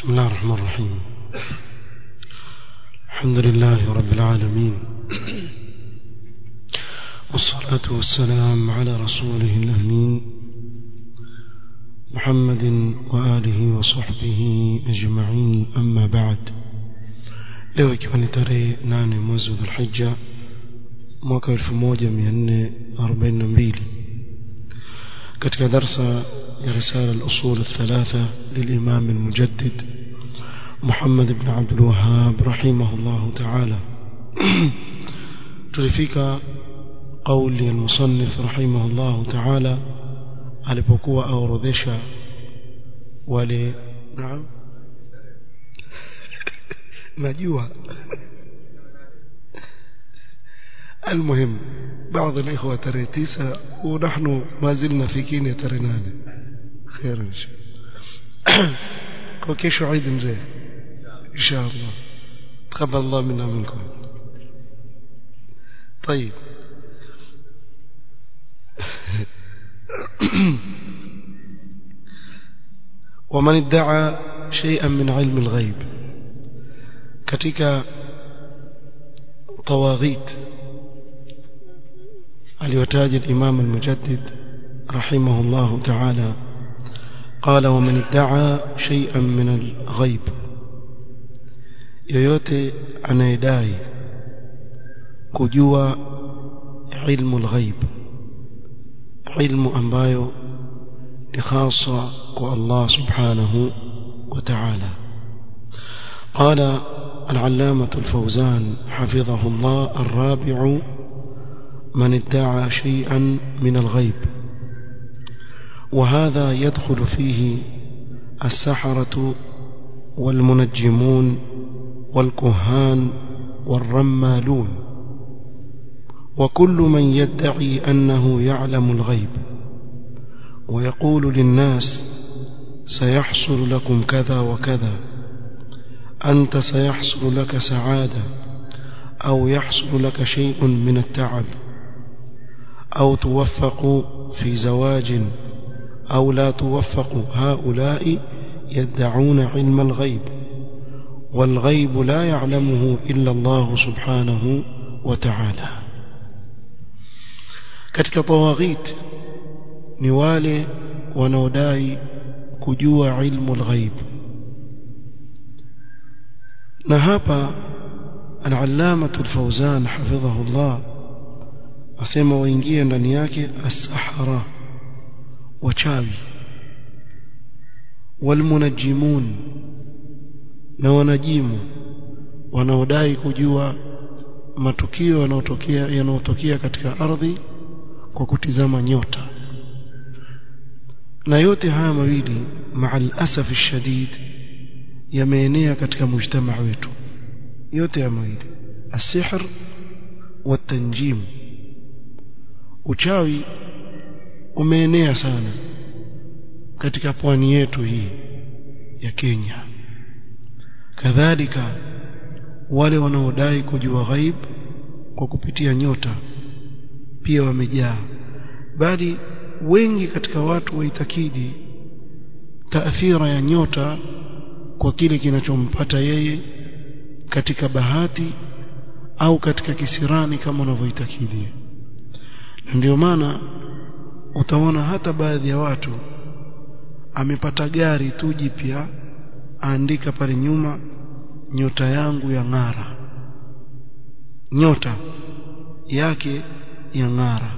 بسم الله الرحمن الرحيم الحمد لله رب العالمين والصلاة والسلام على رسوله الأمين محمد وآله وصحبه أجمعين أما بعد leo ikiwa ni tarehe nane mwezi wa dhulhija mwaka 1442 katika darsa ya risala al-usul al-thalatha للإمام المجدد محمد بن عبد الوهاب رحمه الله تعالى تلفيك قول المصنف رحمه الله تعالى alipokuwa aorodhesha wale naam najua المهم بعض الإخوة ترى تسعة ونحن ما زلنا في كينيا ترى ناني خير إن شاء الله وكيش عيد مزين إن شاء الله تقبل الله منا منكم طيب ومن ادعى شيئا من علم الغيب katika طواغيت aliyotaja الإمام المجدد رحمه الله تعالى قال ومن ادعى شيئا من الغيب yoyote anayedai kujua ilmu alghaib ilmu ambayo ni khasa kwa Allah subhanahu wa ta'ala قال العلامة الفوزان حفظه الله الرابع من ادعى شيئا من الغيب وهذا يدخل فيه السحرة والمنجمون والكهان والرمالون وكل من يدعي أنه يعلم الغيب ويقول للناس سيحصل لكم كذا وكذا أنت سيحصل لك سعادة أو يحصل لك شيء من التعب أو توفق في زواج أو لا توفق هؤلاء يدعون علم الغيب والغيب لا يعلمه إلا الله سبحانه وتعالى katika tawaghit ni wale wanaodai kujua ilmu alghaib na hapa al-allama al-fawzan hafidhahu Allah asema waingie ndani yake as-sahara wachawi walmunajjimun na wanajimu wanaodai kujua matukio yanayotokea yanayotokea katika ardhi kwa kutizama nyota na yote haya mawili maal asaf shadid yameenea katika mujtamaa wetu yote ya mawili asihr watanjim uchawi umeenea sana katika pwani yetu hii ya Kenya kadhalika wale wanaodai kujua ghaib kwa kupitia nyota pia wamejaa bali wengi katika watu waitakidi taathira ya nyota kwa kile kinachompata yeye katika bahati au katika kisirani kama unavyoitakidi ndio maana utaona hata baadhi ya watu amepata gari tu jipya aandika pale nyuma nyota yangu ya ng'ara nyota yake ya ng'ara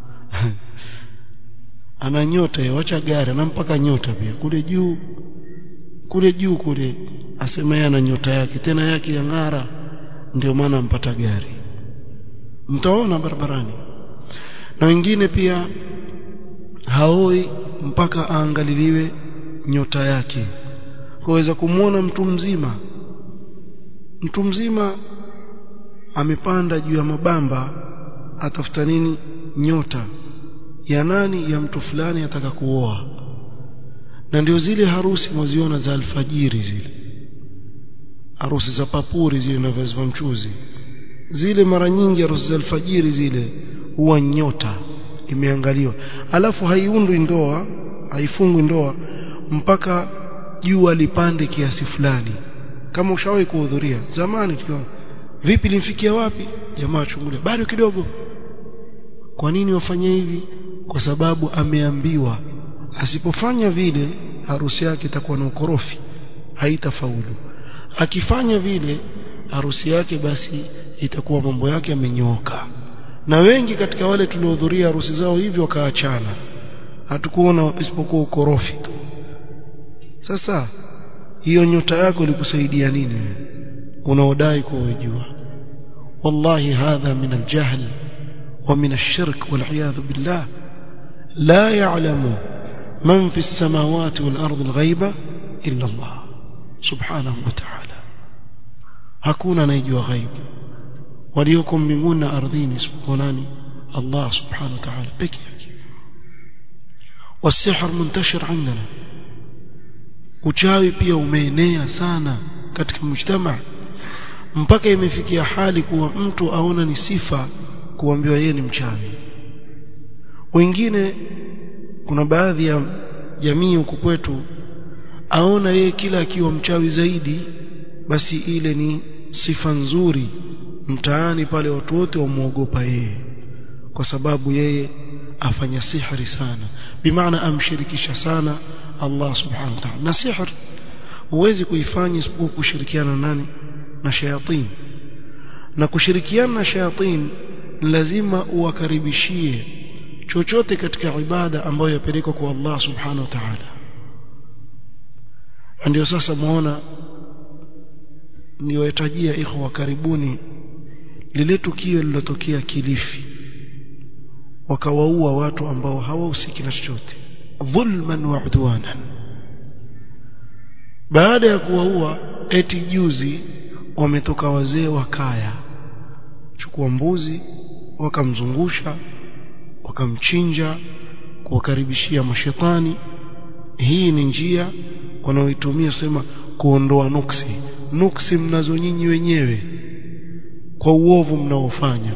ana nyota yawacha gari ana mpaka nyota pia kule juu kule juu kule asema yeye ana nyota yake tena yake ya ng'ara ndio maana ampata gari mtaona barabarani na wengine pia haoi mpaka aangaliliwe nyota yake kuweza kumwona mtu mzima mtu mzima amepanda juu ya mabamba atafuta nini nyota ya nani ya mtu fulani ataka kuoa na ndio zile harusi mwaziona za alfajiri zile harusi za papuri zile na vazi mchuzi zile mara nyingi harusi za alfajiri zile huwa nyota imeangaliwa alafu haiundwi ndoa haifungwi ndoa mpaka jua lipande kiasi fulani kama ushawahi kuhudhuria zamani tukiona vipi limfikia wapi jamaa chungulia bado kidogo kwa nini wafanye hivi kwa sababu ameambiwa asipofanya vile harusi yake itakuwa na ukorofi haitafaulu akifanya vile harusi yake basi itakuwa mambo yake yamenyoka na wengi katika wale tuliohudhuria harusi zao hivyo wakaachana hatukuona isipokuwa ukorofi tu sasa hiyo nyota yako ilikusaidia nini unaodai kuwa unajua wallahi hadha min aljahl wa min alshirk wal'iyadhu billah la ya'lamu man fi as-samawati wal ardi al-ghaiba illa Allah subhanahu wa ta'ala hakuna anayejua ghaibu walioko mbinguni na ardhini isipokuwa nani Allah subhanahu wa ta'ala peke yake والسحر منتشر عندنا uchawi pia umeenea sana katika mujtama mpaka imefikia hali kuwa mtu aona ni sifa kuambiwa yeye ni mchawi wengine kuna baadhi ya jamii huku kwetu aona yeye kila akiwa mchawi zaidi basi ile ni sifa nzuri mtaani pale watu wote wamuogopa yeye kwa sababu yeye afanya sihri sana bimaana amshirikisha sana Allah subhanahu wa ta'ala na sihr huwezi kuifanya isipokuwa kushirikiana nani na shayatin na kushirikiana na shayatin lazima uwakaribishie chochote katika ibada ambayo yapelekwa kwa Allah subhanahu wa ta'ala ndio sasa muona niwahitajia ikhwa karibuni lile tukio lilotokea Kilifi wakawaua watu ambao hawahusiki na chochote dhulman wa udwanan baada ya kuwaua eti juzi wametoka wazee wa kaya chukua mbuzi wakamzungusha wakamchinja kuwakaribishia mashetani hii ni njia wanaoitumia sema kuondoa nuksi nuksi mnazo nyinyi wenyewe kwa uovu mnaofanya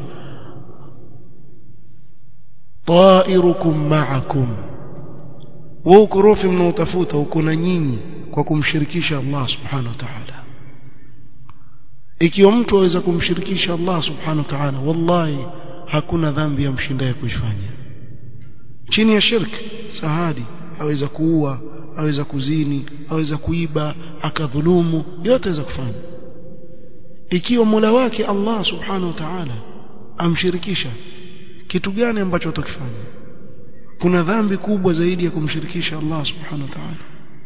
tairukum ma'akum wa ukorofi mnaotafuta uko na nyinyi kwa kumshirikisha Allah subhanahu wa ta'ala ikiwa mtu aweza kumshirikisha Allah subhanahu wa ta'ala wallahi hakuna dhambi ya mshindaye kuifanya chini ya shirki sahadi aweza kuua aweza kuzini aweza kuiba akadhulumu yote aweza kufanya ikiwa Mola wake Allah subhanahu wa ta'ala amshirikisha kitu gani ambacho utakifanya kuna dhambi kubwa zaidi ya kumshirikisha Allah subhanahu wa ta'ala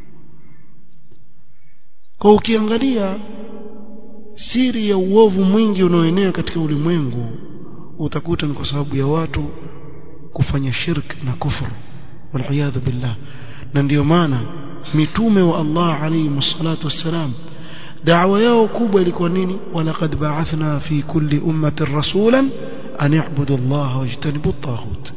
kwa ukiangalia siri ya uovu mwingi unaoenea katika ulimwengu utakuta ni kwa sababu ya watu kufanya shirk na kufuru waliyadhu billah na ndiyo maana mitume wa Allah alayhi msalatu wassalam da'wa yao kubwa ilikuwa nini walaqad ba'athna fi kulli ummatin rasulan an i'budu Allah wajtanibu at-taghut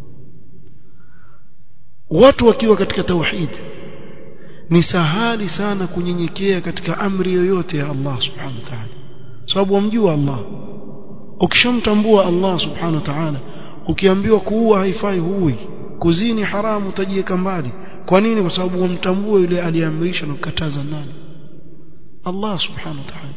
watu wakiwa katika tauhid ni sahali sana kunyenyekea katika amri yoyote ya Allah subhanahu wa ta'ala sababu wamjua Allah ukishamtambua Allah subhanahu wa ta'ala ukiambiwa kuua haifai huui kuzini haramu utajiweka mbali kwa nini kwa sababu wamtambua yule aliyeamrisha na kukataza nani Allah subhanahu wa ta'ala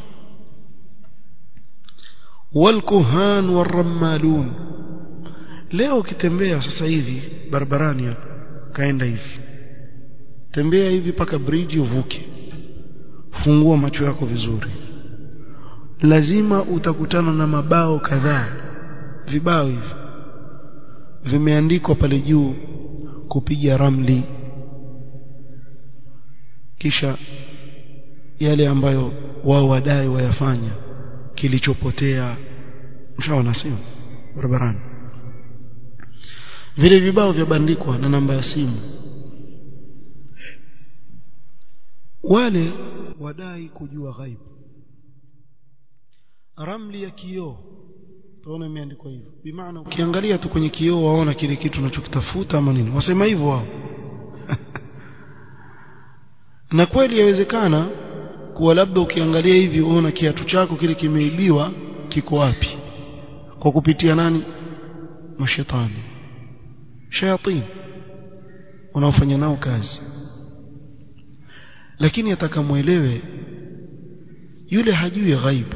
walkuhan warrammalun leo ukitembea sasa hivi barabarani hapa kaenda hivi tembea hivi paka bridge uvuke fungua macho yako vizuri lazima utakutana na mabao kadhaa vibao hivi vimeandikwa pale juu kupiga ramli kisha yale ambayo wao wadai wayafanya kilichopotea mshaona sio barabarani vile vibao vyabandikwa na namba ya simu wale wadai kujua ghaibu ramli ya kioo tuone imeandikwa hivyo bimaana ukiangalia tu kwenye kioo waona kile kitu unachokitafuta ama nini wasema hivyo wao na kweli yawezekana kuwa labda ukiangalia hivi uona kiatu chako kile kimeibiwa kiko wapi kwa kupitia nani mashetani shayatin unaofanya nao kazi lakini atakamwelewe yule hajui ghaib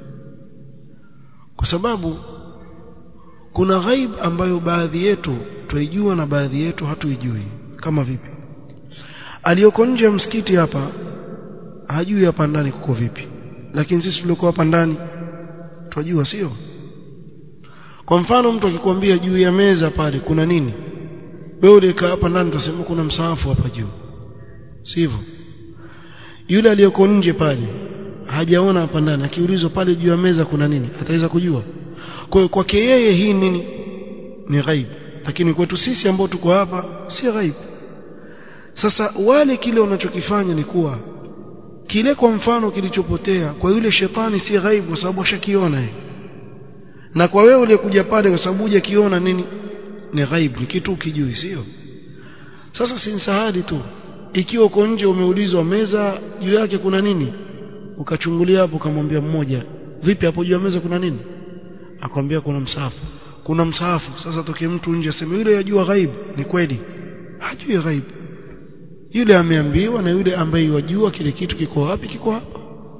kwa sababu kuna ghaib ambayo baadhi yetu tuijua na baadhi yetu hatuijui kama vipi aliyoko nje ya msikiti hapa hajui hapa ndani kuko vipi lakini sisi tuliokuwa hapa ndani twajua sio kwa mfano mtu akikwambia juu ya meza pale kuna nini wewe ulikaa hapa ndani utasema kuna msaafu hapa juu sivyo yule aliyoko nje pale hajaona hapa ndani akiulizwa pale juu ya meza kuna nini ataweza kujua kwa hiyo kwake yeye hii nini ni ghaib lakini kwetu sisi ambao tuko hapa si ghaib sasa wale kile wanachokifanya ni kuwa kile kwa mfano kilichopotea kwa yule shetani si ghaib kwa sababu ashakiona yeye na kwa wewe uliyekuja pale kwa sababu hujakiona nini ni ghaib ni kitu ukijui sio sasa si sahali tu ikiwa uko nje umeulizwa meza juu yake kuna nini ukachungulia hapo ukamwambia mmoja vipi hapo juu ya meza kuna nini akwambia kuna msahafu kuna msahafu sasa toke mtu nje aseme yule yajua ghaib ni kweli hajui ghaib yule ameambiwa na yule ambaye yajua kile kitu kiko wapi kiko hapa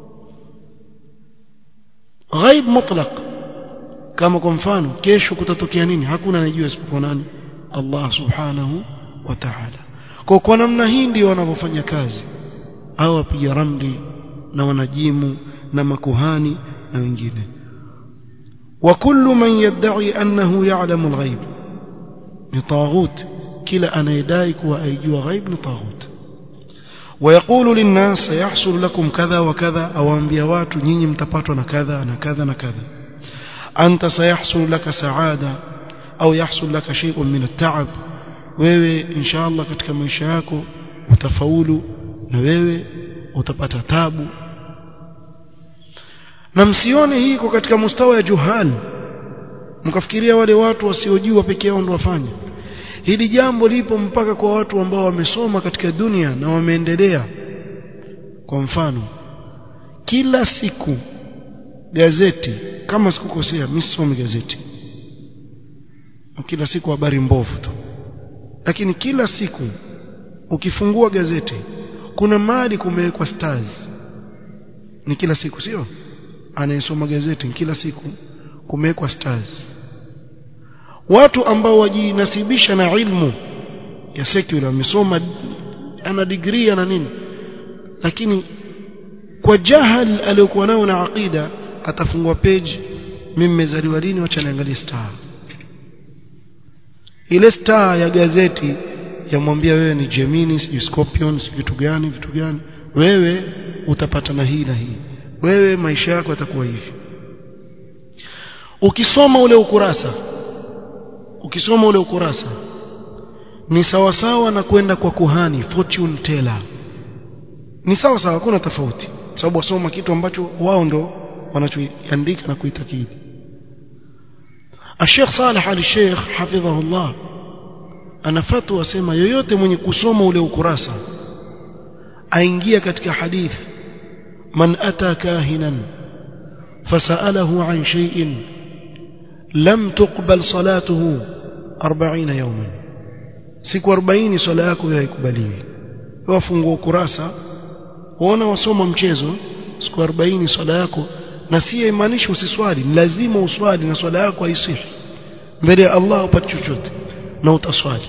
ghaib mutlaq kama kwa mfano kesho kutatokea nini hakuna anajua isipokuwa nani Allah subhanahu wa ta'ala kwa kwa namna hii ndio wanavyofanya kazi au wapiga ramli na wanajimu na makuhani na wengine وكل من يدعي أنه يعلم الغيب لطاغوت كلا أنا يدايك وأيجوا غيب لطاغوت ويقول للناس سيحصل لكم كذا وكذا أو أنبياوات نيني متباتنا كذا أنا كذا أنا كذا أنت سيحصل لك سعادة أو يحصل لك شيء من التعب wewe insha Allah katika maisha yako utafaulu na wewe utapata tabu na msione hii iko katika mustawa ya juhal mkafikiria wale watu wasiojua peke yao ndio wafanya hili jambo lipo mpaka kwa watu ambao wamesoma katika dunia na wameendelea kwa mfano kila siku gazeti kama sikukosea mimi sisomi gazeti kila siku habari mbovu tu lakini kila siku ukifungua gazeti kuna mali kumewekwa stars ni kila siku sio anayesoma gazeti kila siku kumewekwa stars watu ambao wajinasibisha na ilmu ya secular wamesoma ana degree ana nini lakini kwa jahal aliyokuwa nao na aqida atafungua page mimi nimezaliwa lini wacha niangalie star ile star ya gazeti yamwambia wewe ni Gemini sijui Scorpion sijui vitu gani vitu gani wewe utapata na hii na hii wewe maisha yako yatakuwa hivi ukisoma ule ukurasa ukisoma ule ukurasa ni sawa sawa na kwenda kwa kuhani fortune teller ni sawa sawa hakuna tofauti sababu wasoma kitu ambacho wao ndo wanachoandika na kuitakidi الشيخ صالح علي الشيخ حفظه الله ana fatwa wasema yoyote mwenye kusoma ule ukurasa aingia katika hadith man ata kahinan fasalahu an shay'in lam tuqbal salatuhu 40 yawman siku 40 swala yako haikubaliwi wafungua ukurasa waona wasoma mchezo siku 40 swala yako na si imaanisha usiswali lazima uswali na swala yako haisihi mbele ya Allah upate chochote na utaswali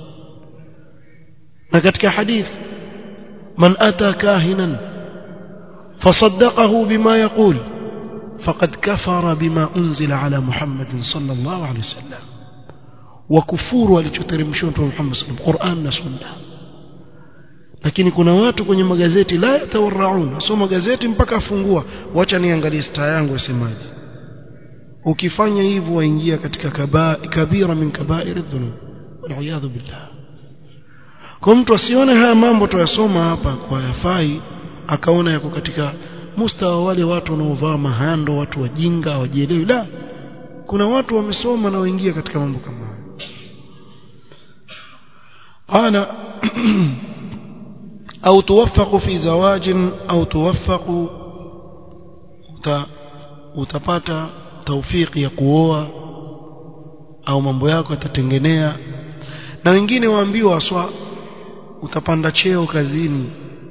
na katika hadith man ata kahinan fasaddaqahu bima yaqul faqad kafara bima unzila ala Muhammad sallallahu alayhi wasallam wa kufuru alichoteremshwa Mtume Muhammad sallallahu Qur'an na Sunna lakini kuna watu kwenye magazeti la yatawarraun asoma gazeti mpaka afungua wacha niangalie star yangu yasemaje ukifanya hivyo waingia katika kabira min kabair dhunub waliyadhu billah kwa mtu asione haya mambo tuyasoma hapa kwa yafai akaona yako katika mustawa wale watu wanaovaa mahando watu wajinga hawajielewi la kuna watu wamesoma na waingia katika mambo kama haya qala au tuwaffaqu fi zawajin au tuwaffaqu utapata taufiki ya kuoa au mambo yako yatatengenea na wengine waambiwa aswa utapanda cheo kazini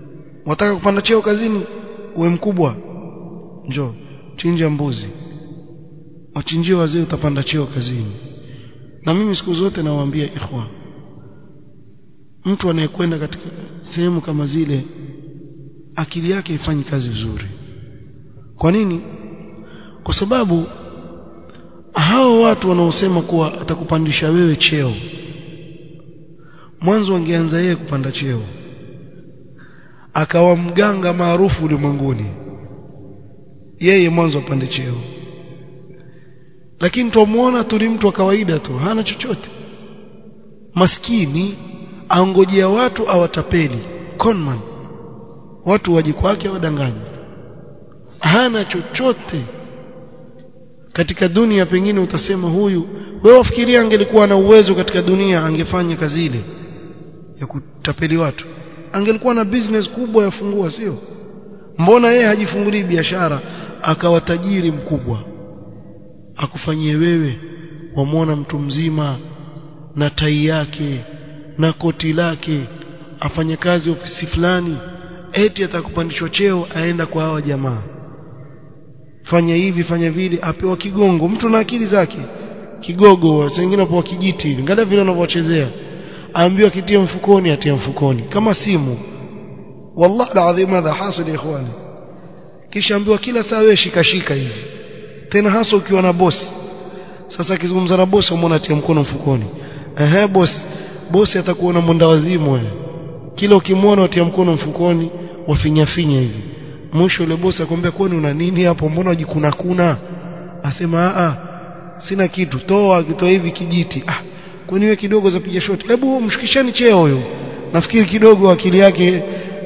wataka kupanda cheo kazini uwe mkubwa njoo chinja mbuzi wachinjie wazee utapanda cheo kazini na mimi siku zote nawaambia ikhwa mtu anayekwenda katika sehemu kama zile akili yake ifanyi kazi vizuri kwa nini kwa sababu hao watu wanaosema kuwa atakupandisha wewe cheo mwanzo wangeanza yeye kupanda cheo akawa mganga maarufu ulimwenguni yeye mwanzo apande cheo lakini tumuona tu ni mtu wa kawaida tu hana chochote maskini angojea watu awatapeli conman watu waje kwake wadanganye hana chochote katika dunia pengine utasema huyu wewe wafikiria angelikuwa na uwezo katika dunia angefanya kazi ile ya kutapeli watu angelikuwa na business kubwa yafungua sio mbona yeye hajifungulii biashara akawa tajiri mkubwa akufanyie wewe wamwona mtu mzima na tai yake na koti lake afanye kazi ofisi fulani eti atakupandishwa cheo aenda kwa hawa jamaa fanya hivi fanya vile apewa kigongo mtu na akili zake kigogo wengine wapewa kijiti hivi angalia vile wanavyochezea aambiwa kitia mfukoni atia mfukoni kama simu wallahi alazim hadha hasil ikhwani kisha ambiwa kila saa wewe shika shika hivi tena hasa ukiwa na bosi sasa akizungumza na bosi umeona atia mkono mfukoni ehe bosi bosi atakuona mwenda wazimu wewe kila ukimwona atia mkono mfukoni wafinya finya hivi mwisho yule bosi akwambia kwani una nini hapo mbona wajikuna kuna asema a sina kitu toa kitoa hivi kijiti ah kwani wewe kidogo zapiga shoti hebu mshikishani cheo huyo nafikiri kidogo akili yake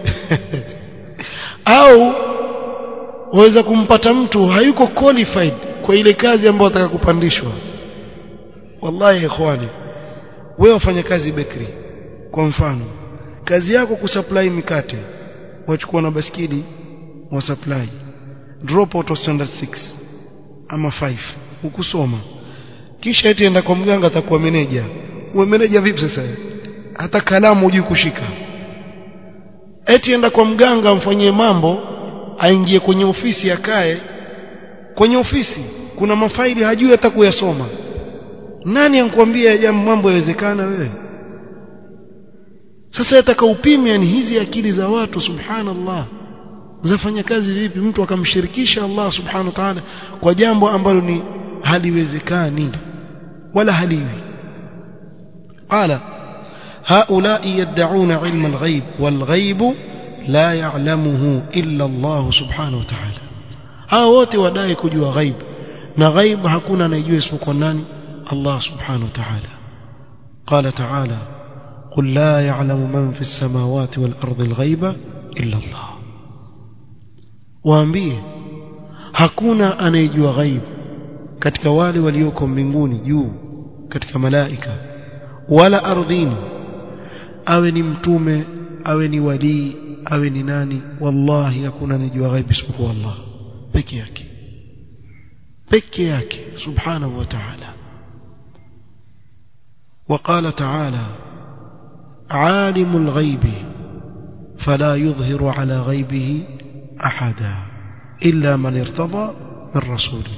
au waweza kumpata mtu hayuko qualified kwa ile kazi ambayo ataka kupandishwa wallahi ikhwani wewe wafanya kazi bakery kwa mfano kazi yako kusupply mikate wachukua na baskidi wa supply drop out of standard 6 ama 5 ukusoma kisha eti enda kwa mganga atakuwa meneja uwe meneja vipi sasa hata kalamu hujui kushika eti enda kwa mganga amfanyie mambo aingie kwenye ofisi akae kwenye ofisi kuna mafaili hajui hata kuyasoma nani ankwambia jambo mambo yawezekana wewe sasa yataka upime yani hizi akili za watu subhanallah zafanya kazi vipi mtu akamshirikisha Allah subhanahu wa ta'ala kwa jambo ambalo ni haliwezekani wala haliwi qala هؤلاء يدعون علم الغيب والغيب لا يعلمه إلا الله سبحانه وتعالى hao wote wadai kujua ghaib na ghaib hakuna anayejua isipokuwa nani Allah subhanahu wa ta'ala قال تعالى قل لا يعلم من في السماوات والأرض الغيب إلا الله waambie hakuna anayejua ghaib katika wale walioko mbinguni juu katika malaika wala ardhini awe ni mtume awe ni walii awe ni nani wallahi hakuna anayejua ghaib isipokuwa Allah peke yake peke yake subhanahu wa ta'ala وقال تعالى عالم الغيب فلا يظهر على غيبه أحدا إلا من ارتضى من رسوله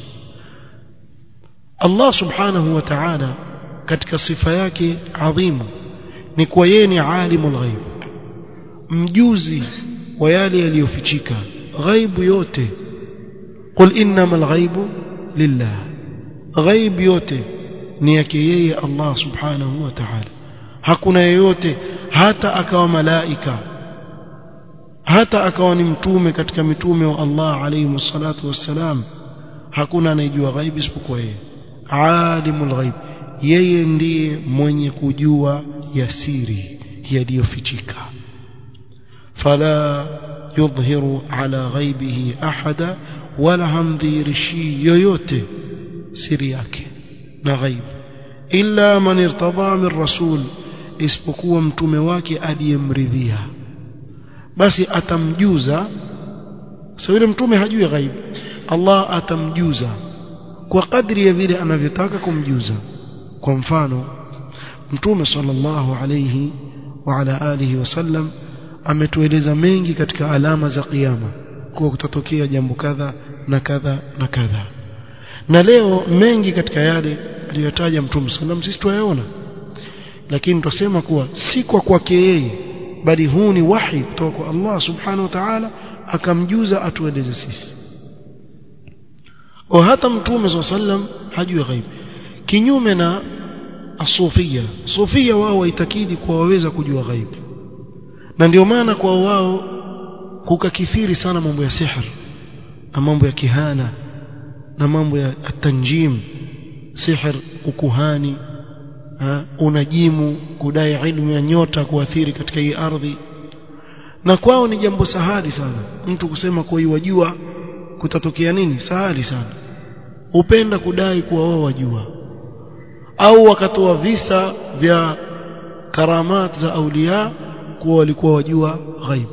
الله سبحانه وتعالى katika sifa yake adhimu ni kwa yeye ni alimul ghaib mjuzi wa yale yaliyofichika ghaibu yote qul innamal ghaibu lillah ghaib yote ni yake yeye Allah subhanahu wa ta'ala hakuna yeyote hata akawa malaika hata akawa ni mtume katika mitume wa Allah alayhi salatu wassalam hakuna anayejua ghaibu isipokuwa yeye alimul ghaib yeye ndiye mwenye kujua yasiri yaliyofichika fala yudhhiru ala ghaibihi ahada wala hamdhirishi yoyote siri yake na ghaibu illa man irtada min rasul isipokuwa mtume wake aliyemridhia basi atamjuza sasa yule mtume hajui ghaibu Allah atamjuza kwa kadri ya vile anavyotaka kumjuza kwa mfano mtume sallallahu alayhi wa ala alihi wasallam ametueleza mengi katika alama za kiyama kuwa kutatokea jambo kadha na kadha na kadha na leo mengi katika yale aliyotaja mtume sallam sisi tuyaona lakini twasema kuwa si kwa kwake yeye bali huu ni wahi kutoka kwa Allah subhanahu wa ta'ala akamjuza atueleze sisi wa hata mtume sallam hajui ghaib kinyume na asufia sufia wao waitakidi kuwa waweza kujua ghaib na ndio maana kwa wao kukakithiri sana mambo ya sihr na mambo ya kihana na mambo ya tanjim sihr ukuhani ha, unajimu kudai ilmu ya nyota kuathiri katika hii ardhi na kwao ni jambo sahali sana mtu kusema kwa wajua kutatokea nini sahali sana upenda kudai kuwa wao wajua au wakatoa visa vya karamat za aulia kuwa walikuwa wajua ghaib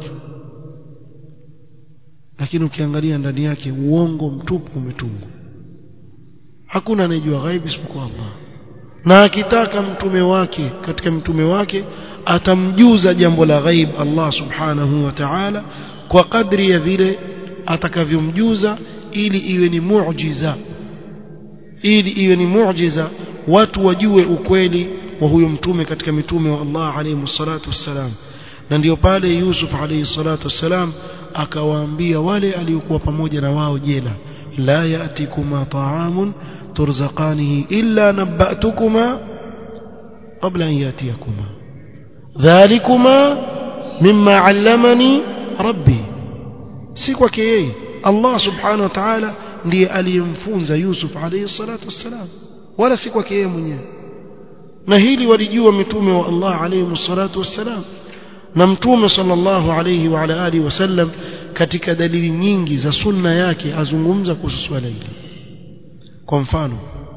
lakini ukiangalia ndani yake uongo mtupu umetungwa hakuna anayejua ghaib isipokuwa Allah na akitaka mtume wake katika mtume wake atamjuza jambo la ghaib Allah subhanahu wa ta'ala kwa kadri ya vile atakavyomjuza ili iwe ni muujiza ili iwe ni muujiza watu wajue ukweli wa huyo mtume katika mitume wa Allah alayhi salatu wassalam na ndio pale Yusuf alayhi salatu wassalam akawaambia wale aliokuwa pamoja na wao jela la ya'tikuma ta'amun turzaqanihi illa nabba'tukuma qabla an yatiyakuma dhalikuma mimma 'allamani rabbi si kwake yeye Allah subhanahu wa ta'ala ndiye aliyemfunza Yusuf alayhi salatu wassalam wala si kwake yeye mwenyewe na hili walijua mitume wa Allah alayhi salatu wassalam na mtume sallallahu alayhi wa ala alihi wasallam katika dalili nyingi za sunna yake azungumza kuhusu swala hili kwa mfano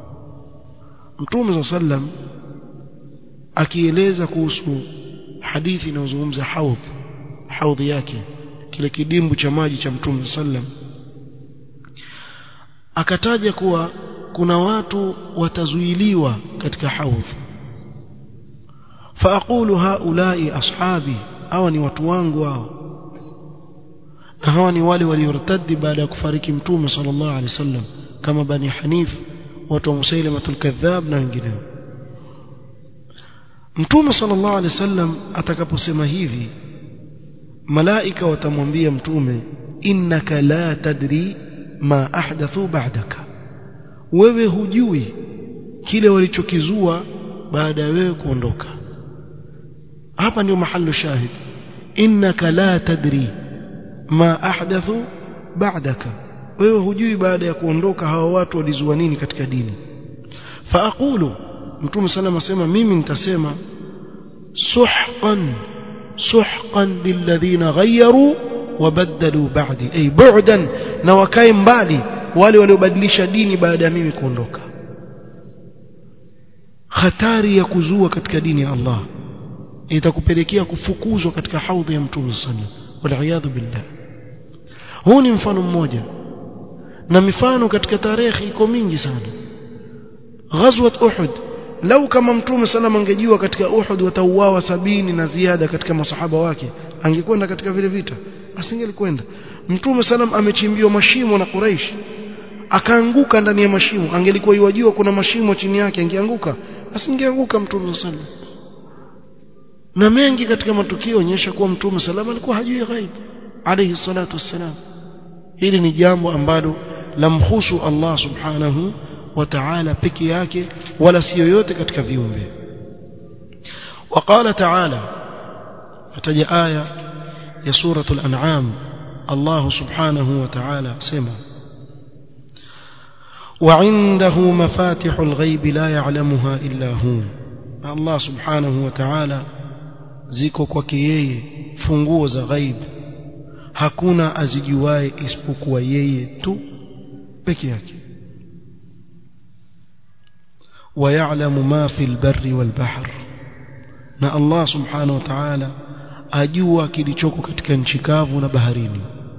mtume sallam akieleza kuhusu hadithi inayozungumza haudh haudhi yake kile kidimbu cha maji cha mtume sallam akataja kuwa kuna watu watazuiliwa katika haudh faaqulu haulai ashabi hawa ni watu wangu hao na hawa ni wale waliortadi baada ya kufariki mtume sallallahu alaihi wasallam kama bani hanif watu wa musailamatul kadhab na wengineo mtume sallallahu alaihi wasallam atakaposema hivi malaika watamwambia mtume innaka la tadri ma ahdathu ba'daka wewe hujui kile walichokizua baada ya wewe kuondoka hapa ndio mahali shahid innaka la tadri ma ahdathu ba'daka wewe hujui baada ya kuondoka hawa watu walizua nini katika dini faaqulu mtume sallam asema mimi nitasema suhqan suhqan lilladhina ghayyaru wabaddalu ba'di ay bu'dan na wakae mbali wale waliobadilisha dini baada ya mimi kuondoka hatari ya kuzua katika dini ya Allah itakupelekea kufukuzwa katika haudhi ya mtume sallam waliyadhu billah huu ni mfano mmoja na mifano katika tarehe iko mingi sana ghazwat uhud lau kama mtume sallam angejua katika uhud watauawa sabini na ziada katika masahaba wake angekwenda katika vile vita asingelikwenda mtume sallam amechimbiwa mashimo na quraish akaanguka ndani ya mashimo angelikuwa yajua kuna mashimo chini yake angeanguka asingeanguka mtume sallam na mengi katika matukio onyesha kuwa mtume sallam alikuwa hajui ghaib alayhi salatu wassalam hili ni jambo ambalo lamhusu Allah subhanahu wa ta'ala peke yake wala si yoyote katika viumbe وقال تعالى فتجا آية يا سورة الأنعام الله سبحانه وتعالى سمع وعنده مفاتح الغيب لا يعلمها إلا هو الله سبحانه وتعالى ziko kwake yeye funguo za ghaib hakuna azijuae isipokuwa yeye tu peke yake ويعلم ما في البر والبحر na Allah subhanahu wa ta'ala ajua kilichoko katika nchi kavu na baharini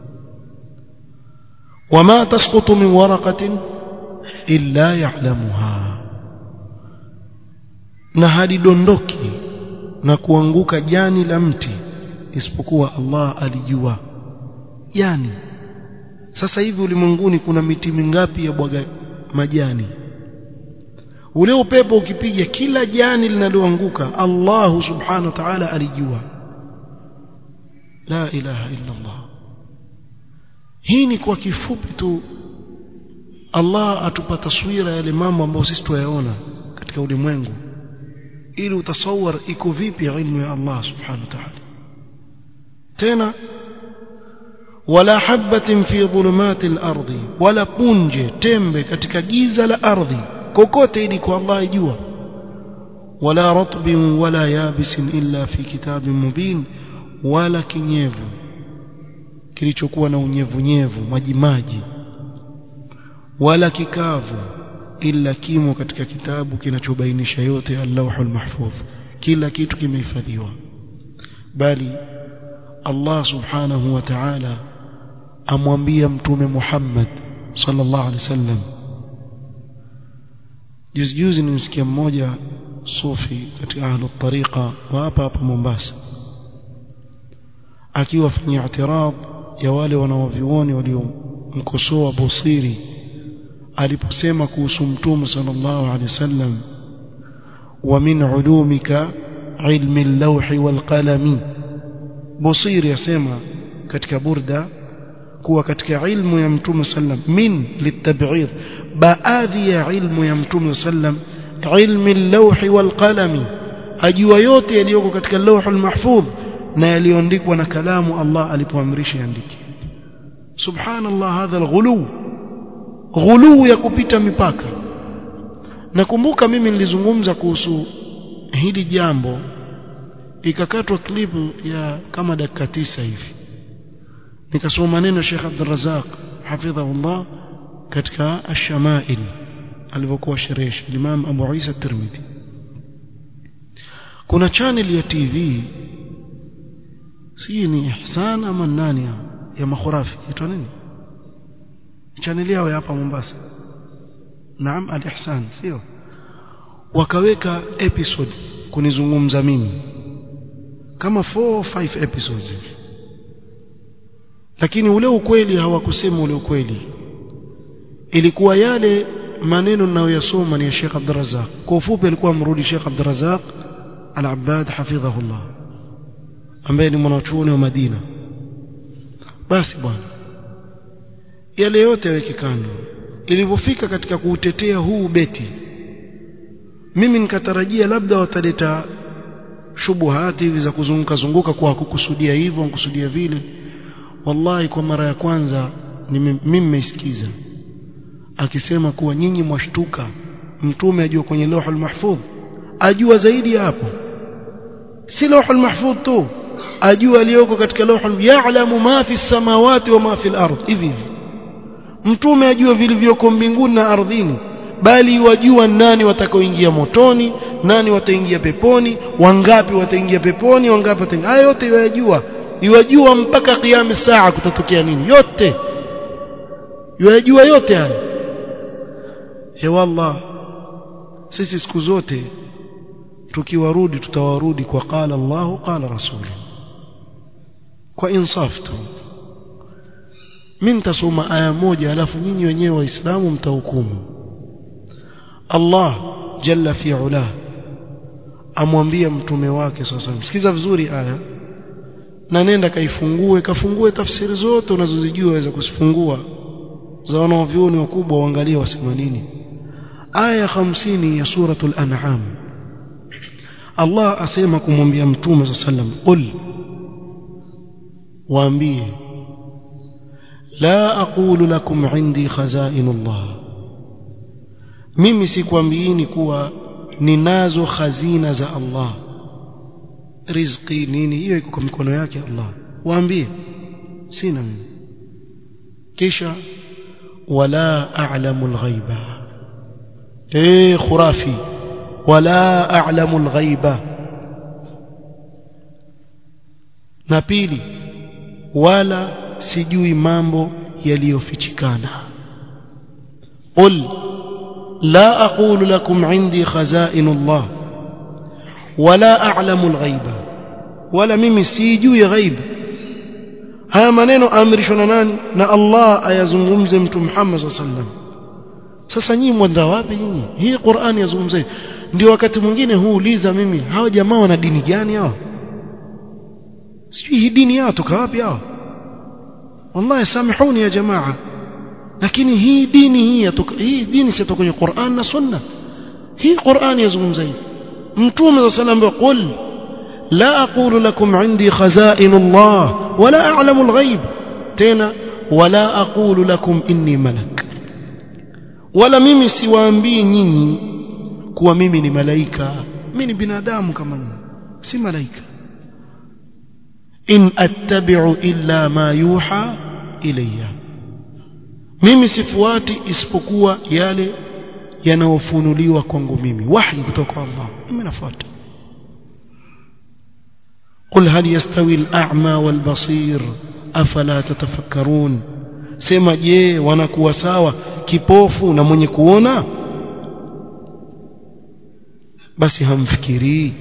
wama tasqutu min waraqatin illa ya'lamuha na halidondoki na kuanguka jani la mti isipokuwa Allah alijua jani sasa hivi ulimwenguni kuna miti mingapi ya bwaga majani ule upepo ukipiga kila jani linaloanguka Allah subhanahu wa ta'ala alijua la ilaha illa Allah hii ni kwa kifupi tu Allah atupa taswira yale mambo ambayo sisi tuyaona katika ulimwengu ili utasawar iko vipi ilmu ya Allah subhanahu wa ta'ala tena wala habatin fi dhulumati al-ardi wala punje tembe katika giza la ardhi kokote ili kwa Allah ijua wala ratbin wala yabisin illa fi kitabin mubin wala kinyevu kilichokuwa na unyevunyevu maji maji wala kikavu illa kimo katika kitabu kinachobainisha yote al-lawhul mahfudh kila kitu kimehifadhiwa bali Allah subhanahu wa ta'ala amwambia mtume Muhammad sallallahu alaihi wasallam juzi juzi nimsikia mmoja sufi katika ahlu tariqa wa hapa hapa Mombasa akiwa fanya i'tirad ya wale wanaovioni waliomkosoa Busiri aliposema kuhusu mtume sallallahu alaihi wasallam wa min ulumika ilmi al-lawhi wal qalami Busiri yasema katika burda kuwa katika ilmu ya mtume sallam min litab'ir baadhi ya ilmu ya mtume sallam ilmi al-lawhi wal qalami ajua yote yaliyoko katika lawhul mahfudh na yaliyoandikwa na kalamu Allah alipoamrisha yandike subhanallah hadha al-ghulu ghulu ya kupita mipaka nakumbuka mimi nilizungumza kuhusu hili jambo ikakatwa klipu ya kama dakika tisa hivi nikasoma maneno ya Sheikh Abdul Razak hafidhahullah katika ash-shama'il alivyokuwa sherehe Imam Abu Isa Tirmidhi kuna channel ya TV si ni Ihsan ama nani ya makhurafi itwa nini channel yao hapa Mombasa naam al-Ihsan sio wakaweka episode kunizungumza mimi kama 4 5 episodes lakini ule ukweli hawakusema ule ukweli ilikuwa yale maneno ninayoyasoma ni ya Sheikh Abdul Razzaq kwa ufupi alikuwa amrudi Sheikh Abdul Razzaq Al-Abbad hafidhahullah ambaye ni mwanachuoni wa Madina basi bwana yale yote yaweke kando ilivyofika katika kuutetea huu beti mimi nikatarajia labda wataleta shubuhati hivi za kuzunguka zunguka kwa kukusudia hivyo kukusudia vile wallahi kwa mara ya kwanza mimi nimeisikiza akisema kuwa nyinyi mwashtuka mtume ajua kwenye lauhul mahfudh ajua zaidi hapo si lauhul mahfudh tu ajua aliyoko katika lauhul ya'lamu ma fi samawati wa ma fi al-ard hivi hivi mtume ajua vilivyoko mbinguni na ardhini bali wajua nani watakaoingia motoni nani wataingia peponi wangapi wataingia peponi wangapi wataingia haya yote yajua yajua mpaka kiyama saa kutatokea nini yote yajua yote haya he wallah sisi siku zote tukiwarudi tutawarudi kwa qala Allah qala rasul kwa insaf tu mimi nitasoma aya moja alafu nyinyi wenyewe waislamu mtahukumu Allah jalla fi ula amwambia mtume wake sasa msikiza vizuri aya na nenda kaifungue kafungue tafsiri zote unazozijua waweza kuzifungua za wanaovyuoni wakubwa waangalie wasema nini aya 50 ya suratul an'am Allah asema kumwambia mtume صلى الله عليه وسلم qul waambie la aqulu lakum indi khazainullah mimi sikwambiini kuwa ninazo khazina za Allah riziki nini hiyo iko kwa mikono yake Allah waambie sina mimi kisha wala a'lamu al-ghaiba eh khurafi wala a'lamu al-ghaiba na pili wala sijui mambo yaliyofichikana qul la aqulu lakum indi khazainullah wala a'lamu al-ghaiba wala mimi sijui ghaib haya maneno aamrishwa na nani na Allah ayazungumze mtu Muhammad sallam sasa nyinyi mwenda wapi nyinyi hii Qur'ani yazungumza ndio wakati mwingine huuliza mimi hawa jamaa wana dini gani hao sijui hii dini yao toka wapi hao wallahi samihuni ya jamaa lakini hii dini hii yatoka hii dini sitoka kwenye Qur'an na Sunna hii Qur'an yazungumza hivi mtume sallam qul لا أقول لكم عندي خزائن الله ولا أعلم الغيب تينا ولا أقول لكم إني ملك ولا mimi siwaambii nyinyi kuwa mimi ni malaika mimi ni binadamu kama nyinyi si malaika in attabi'u illa ma yuha ilayya mimi sifuati isipokuwa yale yanayofunuliwa kwangu mimi wahi kutoka kwa Allah mimi nafuata قل هل يستوي الأعمى والبصير أفلا تتفكرون sema je wanakuwa sawa kipofu na mwenye kuona basi hamfikirii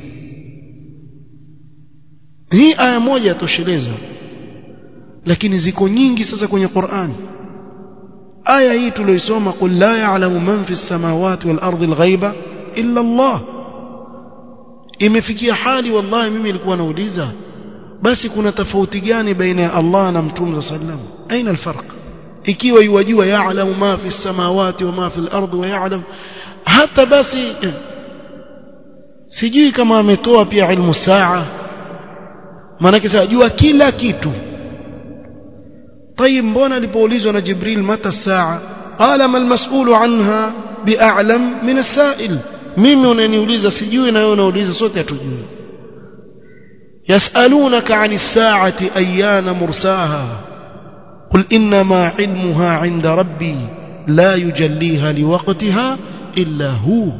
hii aya moja yatosheleza lakini ziko nyingi sasa kwenye Qur'an aya hii tuliyosoma qul la ya'lamu man fi samawati wal ardi al ghaiba illa Allah imefikia hali wallahi mimi nilikuwa nauliza basi kuna tofauti gani baina ya Allah na Mtume sallam aina alfarq ikiwa yuwajua ya'lamu ma fi samawati wa ma fi al-ardi wa ya'lam hata basi sijui kama ametoa pia ilmu saa maana sajua kila kitu طيب mbona alipoulizwa na Jibril mata saa qala mal mas'ulu anha bi'a'lam min as-sa'il mimi unaniuliza sijui na wewe unauliza sote hatujui yasalunaka 'ani as-sa'ati ayyana mursaha qul inma 'ilmuha 'inda rabbi la yujalliha liwaqtiha illa hu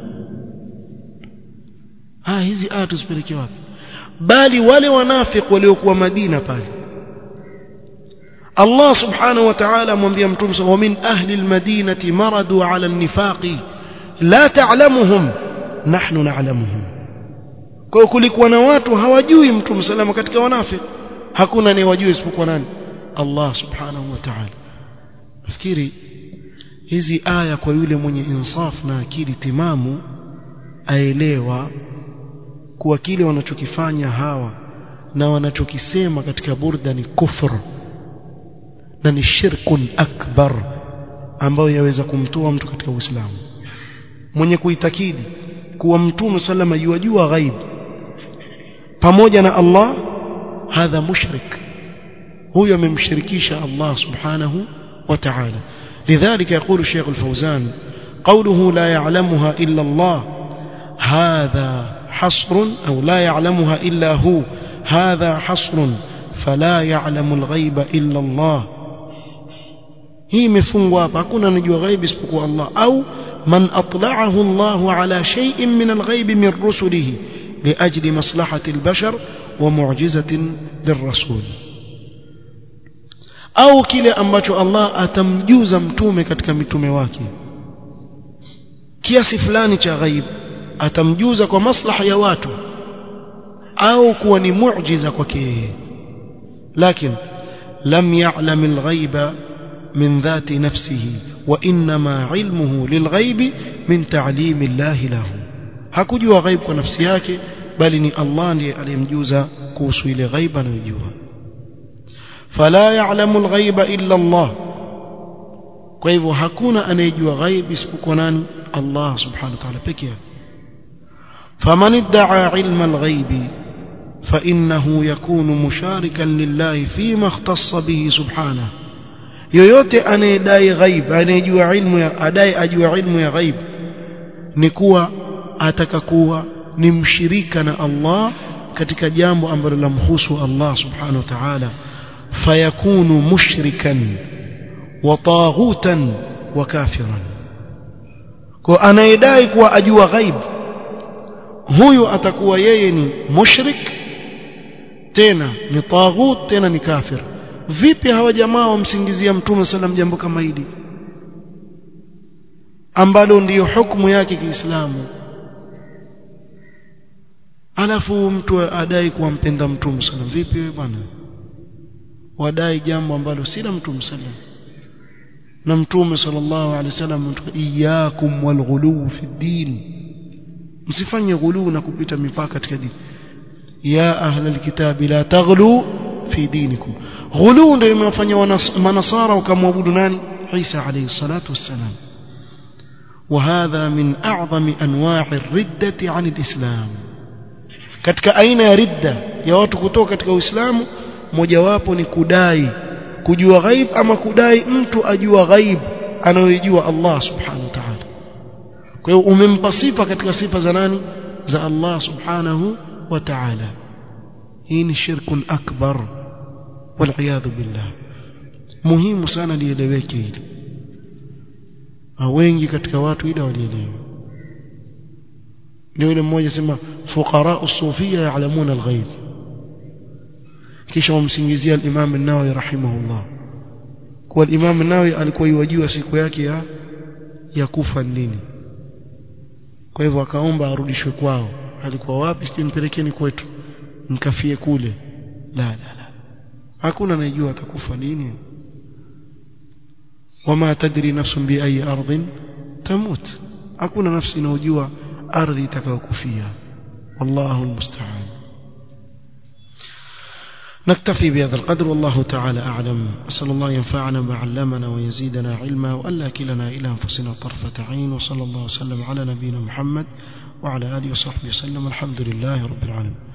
ah hizi aya tuzipeleke wapi bali wale wanafiki waliokuwa Madina pale Allah subhanahu wa ta'ala amwambia mtume wa min ahli al-madinati maradu 'ala an-nifaqi la ta'lamuhum nahnu na'lamuhum kwa kulikuwa na watu hawajui mtume salama katika wanafiki hakuna anayewajua isipokuwa nani Allah subhanahu wa ta'ala nafikiri hizi aya kwa yule mwenye insaf na akili timamu aelewa kuwa kile wanachokifanya hawa na wanachokisema katika burda ni kufru na ni shirkun akbar ambayo yaweza kumtoa mtu katika Uislamu mwenye kuitakidi kuwa mtume sallama yuwajua ghaib pamoja na Allah hadha mushrik huyo amemshirikisha Allah subhanahu wa ta'ala لذلك يقول الشيخ الفوزان قوله لا يعلمها إلا الله هذا حصر أو لا يعلمها إلا هو هذا حصر فلا يعلم الغيب إلا الله hii imefungwa hapa hakuna anajua ghaibi isipokuwa Allah au man atla'ahu Allah ala shay'in min al-ghaib min rusulihi liajli maslahati al-bashar wa mu'jizatin lirrasul au kile ambacho Allah atamjuza mtume katika mitume wake kiasi fulani cha ghaib atamjuza kwa maslaha ya watu au kuwa ni muujiza kwake yeye lakini lam ya'lam al-ghaiba من ذات نفسه وإنما علمه للغيب من تعليم الله له hakujua ghaib kwa nafsi yake bali ni Allah ndiye aliyemjuza kuhusu ile ghaib anayojua fala ya'lamu al-ghaiba illa Allah kwa hivyo hakuna anayejua ghaib isipokuwa nani Allah subhanahu wa ta'ala pekee yake faman idda'a ilma al-ghaibi fa innahu yakunu musharikan lillahi fima ikhtassa bihi subhanahu yoyote anayedai ghaib anayejua ilmu ya adai ajua ilmu ya ghaib ni kuwa atakakuwa ni mshirika na Allah katika jambo ambalo lamhusu Allah subhanahu wa ta'ala fayakunu mushrikan wa taghutan wa kafiran kwa anayedai kuwa ajua ghaib huyu atakuwa yeye ni mushrik tena ni taghut tena ni kafir vipi hawa jamaa wamsingizia mtume sallam jambo kama hili ambalo ndiyo hukumu yake Kiislamu alafu mtu adai kuwa mpenda mtume sana vipi wewe bwana wadai jambo ambalo si la mtume sallam na mtume sallallahu alaihi wasallam iyyakum walghulu fi din msifanye ghulu na kupita mipaka katika dini ya ahla alkitabi la taghlu fi dinikum ghulu ndio imewafanya manasara wakamwabudu nani Isa alayhi salatu wassalam وهذا من أعظم أنواع الردة عن الإسلام katika aina ya ridda ya watu kutoka katika Uislamu mojawapo ni kudai kujua ghaib ama kudai mtu ajua ghaib anayojua Allah subhanahu wa ta'ala kwa hiyo umempa sifa katika sifa za nani za Allah subhanahu wa ta'ala hii ni shirkun akbar wal billah muhimu sana lieleweke hili wengi katika watu ila walielewa ndio yule mmoja sema fuqara usufia ya'lamuna al-ghaib kisha wamsingizia al-Imam an-Nawawi rahimahullah kwa al-Imam an-Nawawi alikuwa yajua siku yake ya ya kufa nini kwa hivyo akaomba arudishwe kwao alikuwa wapi sio nipelekeni kwetu nikafie kule la la la hakuna anayejua atakufa lini wama tadri nafsun bi ayi ardhin tamut hakuna nafsi inayojua ardhi itakayokufia wallahu almusta'an نكتفي بهذا القدر والله تعالى أعلم أسأل الله ينفعنا ما علمنا ويزيدنا علما وألا كلنا إلى أنفسنا طرفة عين وصلى الله وسلم على نبينا محمد وعلى آله وصحبه وسلم الحمد لله رب العالمين